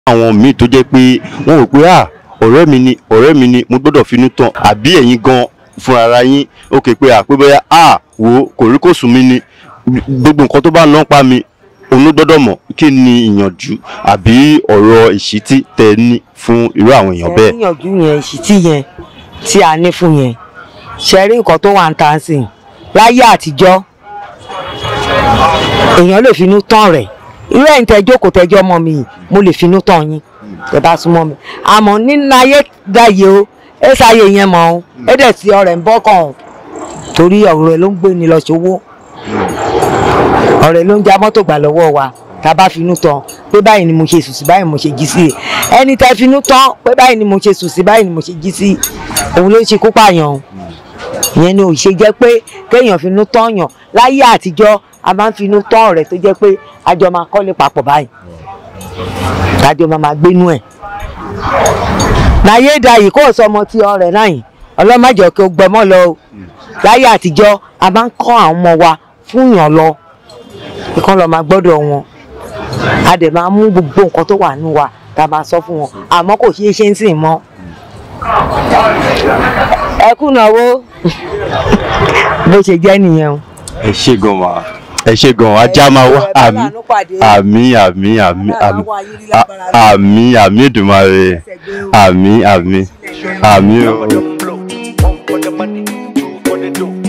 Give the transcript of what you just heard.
àwọn míì tó jẹ́ pé wọ́n rò pé à ọ̀rẹ́ mi ni ọ̀rẹ́ mi ni mo gbọ́dọ̀ finú tán àbí ẹ̀yin gan fúnra ara yín ó ké pé à pé bóyá à wò kòríkòsùn mi ni gbogbo nǹkan tó bá ná pa mi òun ló gbọ́dọ̀ mọ̀ kí ni ìyànjú àbí ọ̀rọ̀ ìṣítí tẹ ní fún irú àwọn èèyàn bẹ́ẹ̀. níyànjú yẹn ìṣítí yẹn tí a ní fún yẹn ṣe rí nǹkan tó wà ń ta sí i láyé àtijọ́ èèyàn lè finú tán rẹ̀ irú ẹ̀yin tẹ́ jókòó tẹ́jọ́ ọmọ mi yìí mo lè finú tán yín tẹ́ bá súnmọ́ mi àmọ́ nínú ayé dáyé o ẹ sáyé yẹn mọ́ o ẹ dẹ̀ sí ọ̀rẹ́ ń bọ́ kàn o torí ọ̀rẹ́ ló ń gbé ni lọ ṣòwò ọ̀rẹ́ ló ń já mọ́tò gbà lọ́wọ́ wa tá a bá finú tán pé báyìí ni mo ṣe sùn sí báyìí mo ṣe jí sí ẹni tẹ́ finú tán pé báyìí ni mo ṣe sùn sí báyìí ni mo ṣe jí sí òun ló ń ṣe kó pààyàn o ìyẹn ni ò ṣe jẹ́ pé kéèyàn finú tán yàn láyé àtijọ́ a máa ń finú tán ọ̀rẹ́ tó jẹ́ pé àjọ máa kọ́lé papọ̀ báyìí àjọ máa máa gbénú ẹ̀ láyé ìdáyìí kó sọ ọmọ tí ọ̀rẹ́ náà yìí ọlọ́mọdé kò gbọmọ lọ o láyé àtijọ́ a máa ń kọ́ àwọn ọmọ wa fún yàn lọ ìkan lọ máa gbọ́dọ̀ wọn a dẹ̀ máa mú gbogbo nǹkan tó wà nínú wa tá a máa sọ fún wọn àmọ́ kò ṣeé ṣe ń sìn mọ́ ẹ kùnàwó bó ṣe jẹ́ nìyẹn o. ẹ ṣe gan wa ẹ ṣe gan ajá máa wá àmì àmì àmì àmì àmì àmì àmì Èdùmàrè àmì àmì àmì o. One for the money, two for the dough.